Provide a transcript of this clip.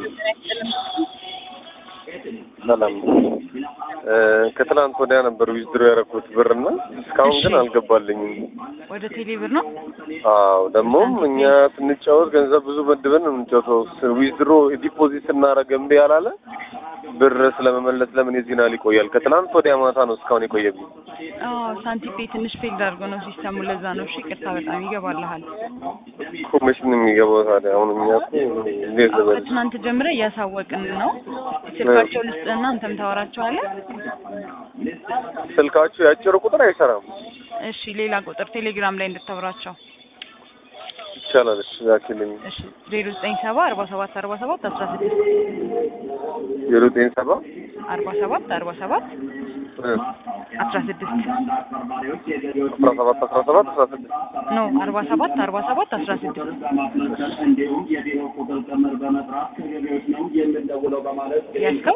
ሰላም ከትናንት ወዲያ ነበር ዊዝድሮ ያደረኩት ብር እና እስካሁን ግን አልገባልኝም። ወደ ቴሌ ብር ነው። አዎ ደግሞም እኛ ስንጫወት ገንዘብ ብዙ መድበን ነው የምንጫወተው። ዊዝድሮ ዲፖዚት ስናደርግ እምቢ ያላለ ብር ስለመመለስ ለምን የዚህን ያህል ይቆያል? ከትናንት ወዲያ ማታ ነው እስካሁን የቆየብኝ። አዎ ሳንቲፔ ትንሽ ፌልድ አድርጎ ነው ሲስተሙ። ለዛ ነው። እሺ ይቅርታ፣ በጣም ይገባልሃል። ኮሚሽን የሚገባው ታዲያ አሁን እኛ እኮ እንዴት አዎ ልበል? ከትናንት ጀምረ እያሳወቅን ነው። ስልካቸው ልስጥና አንተም ታወራቸዋለህ። ስልካችሁ ያጭሩ ቁጥር አይሰራም። እሺ ሌላ ቁጥር ቴሌግራም ላይ እንድታወራቸው። ይቻላል። እሺ ላኪልኝ። እሺ ዜሮ ዘጠኝ ሰባ አርባ ሰባት አርባ ሰባት አስራ ስድስት ዜሮ ዘጠኝ ሰባ አርባ ሰባት አርባ ሰባት አስራ ስድስት አስራ ሰባት አስራ ሰባት አስራ ስድስት ኖ አርባ ሰባት አርባ ሰባት አስራ ስድስት እንዲሁም የቢሮ ቁጥር ጭምር በመጥራት ከገቢዎች ነው የምንደውለው በማለት ያዝከው